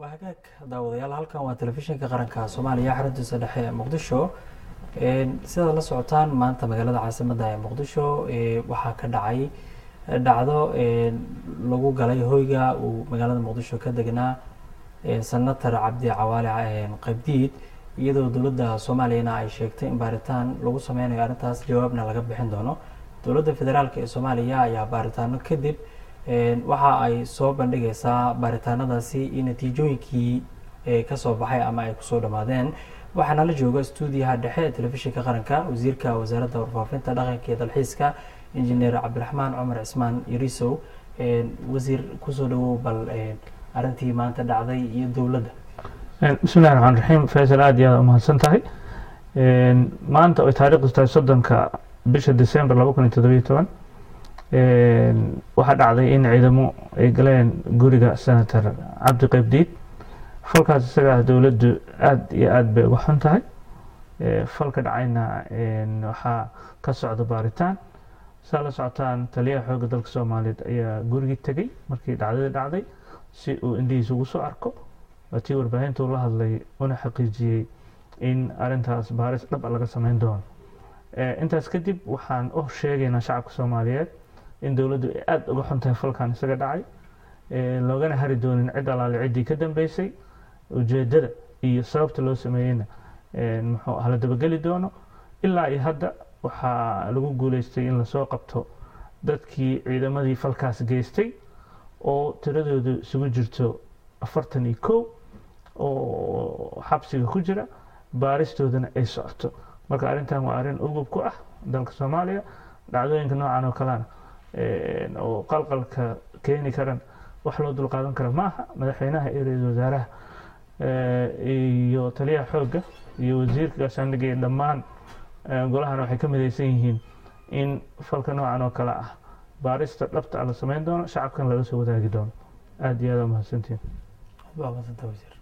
waa hagaag daawadayaal halkan waa telefishinka qaranka soomaaliya xaruntiisa dhexe ee muqdisho sidaad la socotaan maanta magaalada caasimadda ee muqdisho waxaa ka dhacay dhacdo lagu galay hoyga uu magaalada muqdisho ka degnaa senator cabdi cawaale qaybdiid iyadoo dowladda soomaaliyana ay sheegtay in baaritaan lagu sameynayo arrintaas jawaabna laga bixin doono dowladda federaalk ee soomaaliya ayaa baaritaano kadib waxa ay soo bandhigaysaa baaritaanadaasi in natiijooyinkii kasoo baxay ama ay kusoo dhammaadeen waxaana la jooga stuudiyaha dhexe ee telefishinka qaranka wasiirka wasaaradda warfaafinta dhaqanka iyo dalxiiska injineer cabdiraxmaan cumar cismaan yarisow wasiir kusoo dhawow bal arrintii maanta dhacday iyo dowladda bismillahi raxmaan raxiim faysal aada iyo aada umahadsan tahay maanta oy taariikhdu tahay soddonka bisha december laba kun iyo toddobiyo toban waxaa dhacday in ciidamo ay galeen guriga senator cabdi qaybdiid falkaas isaga ah dowladdu aada iyo aada bay uga xun tahay falka dhacayna waxaa ka socda baaritaan saa la socotaan taliyaha xoogga dalka soomaaliyeed ayaa gurigii tegey markii dhacdadii dhacday si uu indhihiisa ugu soo arko waatii warbaahinta uu la hadlay una xaqiijiyey in arintaas baaris dhab a laga sameyn doono intaas kadib waxaan u sheegaynaa shacabka soomaaliyeed in dowladdu ay aada uga xun tahay falkan isaga dhacay loogana hari doonin cid alaale ciddii ka dambeysay ujeedada iyo sababta loo sameeyeyna muxuu ah la dabageli doono ilaa iyo hadda waxaa lagu guuleystay in lasoo qabto dadkii ciidamadii falkaas geystay oo tiradoodu isugu jirto afartan iyo kow oo xabsiga ku jira baaristoodana ay socoto marka arrintan waa arrin ugub ku ah dalka soomaaliya dhacdooyinka noocan oo kalena oo qalqalka keeni karan wax loo dulqaadan kara maaha madaxweynaha iyo ra-iisul wasaaraha iyo taliyaha xoogga iyo wasiirka gaashaandhigga iyo dhammaan golahana waxay ka midaysan yihiin in falka noocan oo kale ah baarista dhabta ah la sameyn doono shacabkan laga soo wadaagi doono aada iyo aada umahadsantiin waa madsanta wasiir